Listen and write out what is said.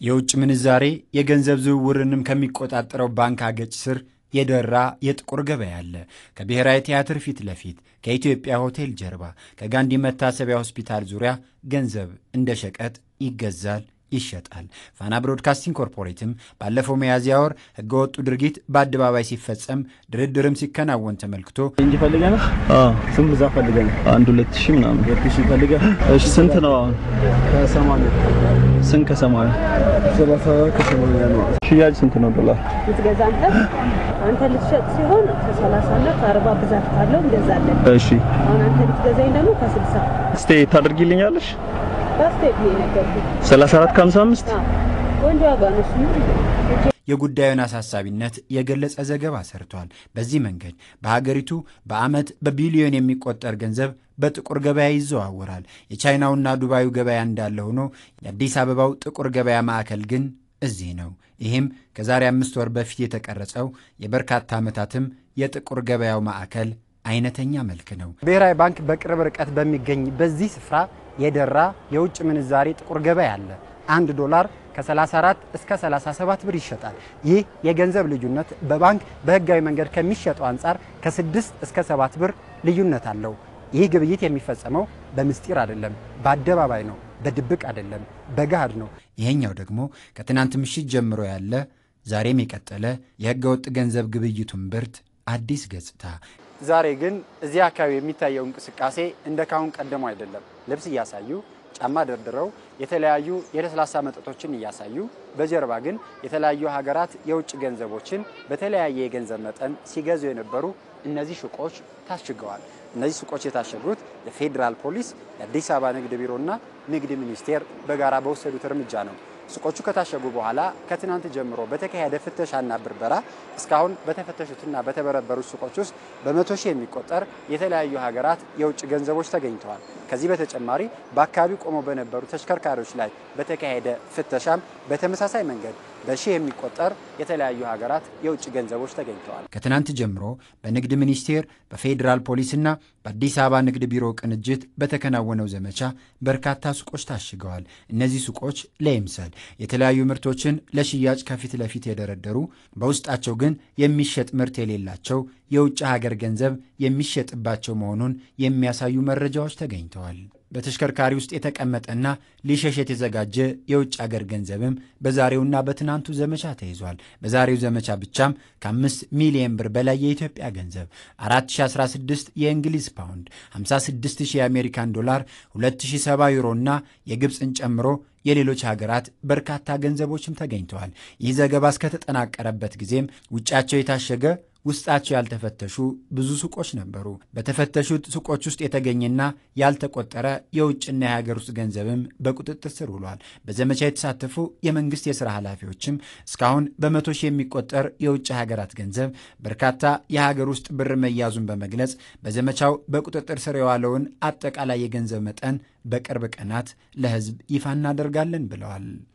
የውጭ ምንዛሬ የገንዘብ ዝውውርንም ከሚቆጣጠረው ባንክ አገጭ ስር የደራ የጥቁር ገበያ አለ። ከብሔራዊ ቲያትር ፊት ለፊት፣ ከኢትዮጵያ ሆቴል ጀርባ፣ ከጋንዲ መታሰቢያ ሆስፒታል ዙሪያ ገንዘብ እንደ ሸቀጥ ይገዛል ይሸጣል። ፋና ብሮድካስቲንግ ኮርፖሬትም ባለፈው ሚያዝያ ወር ህገወጡ ድርጊት በአደባባይ ሲፈጸም ድርድርም ሲከናወን ተመልክቶ እንጂ ፈልገህ ነው? ስንት ብዛት ፈልገህ ነው? አንድ ሁለት ሺህ ምናምን። ሁለት ሺህ ፈልገህ? እሺ ስንት ነው አሁን? ከሰማንያ ስንት ከሰማንያ? ሰላሳ ከሰማንያ ነው። ሽያጭ ስንት ነው ዶላር? ልትገዛ አንተ አንተ ልትሸጥ ሲሆን ከሰላሳ እና ከአርባ ብዛት ካለው እንገዛለን። እሺ አሁን አንተ ልትገዛኝ ደግሞ ከስልሳ እስቴ ታደርጊልኛለሽ? በስቴት ነው የነገርኩህ። 34 ከ55 አዎ፣ ቆንጆ ዋጋ ነው እሱ። የጉዳዩን አሳሳቢነት የገለጸ ዘገባ ሰርቷል። በዚህ መንገድ በሀገሪቱ በዓመት በቢሊዮን የሚቆጠር ገንዘብ በጥቁር ገበያ ይዘዋወራል። የቻይናውና ዱባዩ ገበያ እንዳለ ሆኖ የአዲስ አበባው ጥቁር ገበያ ማዕከል ግን እዚህ ነው። ይህም ከዛሬ አምስት ወር በፊት የተቀረጸው የበርካታ ዓመታትም የጥቁር ገበያው ማዕከል አይነተኛ መልክ ነው። ብሔራዊ ባንክ በቅርብ ርቀት በሚገኝ በዚህ ስፍራ የደራ የውጭ ምንዛሬ ጥቁር ገበያ አለ። አንድ ዶላር ከ34 እስከ 37 ብር ይሸጣል። ይህ የገንዘብ ልዩነት በባንክ በሕጋዊ መንገድ ከሚሸጠው አንጻር ከ6 እስከ 7 ብር ልዩነት አለው። ይህ ግብይት የሚፈጸመው በምስጢር አይደለም፣ በአደባባይ ነው፣ በድብቅ አይደለም፣ በገሃድ ነው። ይሄኛው ደግሞ ከትናንት ምሽት ጀምሮ ያለ ዛሬም የቀጠለ የሕገ ወጥ ገንዘብ ግብይቱን ብርት አዲስ ገጽታ ዛሬ ግን እዚህ አካባቢ የሚታየው እንቅስቃሴ እንደ ካሁን ቀደሙ አይደለም። ልብስ እያሳዩ ጫማ ደርድረው የተለያዩ የለስላሳ መጠጦችን እያሳዩ በጀርባ ግን የተለያዩ ሀገራት የውጭ ገንዘቦችን በተለያየ የገንዘብ መጠን ሲገዙ የነበሩ እነዚህ ሱቆች ታሽገዋል። እነዚህ ሱቆች የታሸጉት የፌዴራል ፖሊስ፣ የአዲስ አበባ ንግድ ቢሮና ንግድ ሚኒስቴር በጋራ በወሰዱት እርምጃ ነው። ሱቆቹ ከታሸጉ በኋላ ከትናንት ጀምሮ በተካሄደ ፍተሻና ብርበራ እስካሁን በተፈተሹትና በተበረበሩት ሱቆች ውስጥ በመቶ ሺህ የሚቆጠር የተለያዩ ሀገራት የውጭ ገንዘቦች ተገኝተዋል። ከዚህ በተጨማሪ በአካባቢው ቆመው በነበሩ ተሽከርካሪዎች ላይ በተካሄደ ፍተሻም በተመሳሳይ መንገድ በሺህ የሚቆጠር የተለያዩ ሀገራት የውጭ ገንዘቦች ተገኝተዋል። ከትናንት ጀምሮ በንግድ ሚኒስቴር በፌዴራል ፖሊስና በአዲስ አበባ ንግድ ቢሮ ቅንጅት በተከናወነው ዘመቻ በርካታ ሱቆች ታሽገዋል። እነዚህ ሱቆች ለይምሰል የተለያዩ ምርቶችን ለሽያጭ ከፊት ለፊት የደረደሩ በውስጣቸው ግን የሚሸጥ ምርት የሌላቸው የውጭ ሀገር ገንዘብ የሚሸጥባቸው መሆኑን የሚያሳዩ መረጃዎች ተገኝተዋል። በተሽከርካሪ ውስጥ የተቀመጠና ሊሸሽ የተዘጋጀ የውጭ ሀገር ገንዘብም በዛሬውና በትናንቱ ዘመቻ ተይዟል። በዛሬው ዘመቻ ብቻም ከአምስት ሚሊየን ብር በላይ የኢትዮጵያ ገንዘብ፣ 4016 የእንግሊዝ ፓውንድ፣ 56000 የአሜሪካን ዶላር፣ 2070 ዩሮ እና የግብፅን ጨምሮ የሌሎች ሀገራት በርካታ ገንዘቦችም ተገኝተዋል። ይህ ዘገባ እስከተጠናቀረበት ጊዜም ውጫቸው የታሸገ ውስጣቸው ያልተፈተሹ ብዙ ሱቆች ነበሩ። በተፈተሹት ሱቆች ውስጥ የተገኘና ያልተቆጠረ የውጭና የሀገር ውስጥ ገንዘብም በቁጥጥር ስር ውሏል። በዘመቻ የተሳተፉ የመንግስት የሥራ ኃላፊዎችም እስካሁን በመቶ ሺህ የሚቆጠር የውጭ ሀገራት ገንዘብ፣ በርካታ የሀገር ውስጥ ብር መያዙን በመግለጽ በዘመቻው በቁጥጥር ስር የዋለውን አጠቃላይ የገንዘብ መጠን በቅርብ ቀናት ለሕዝብ ይፋ እናደርጋለን ብለዋል።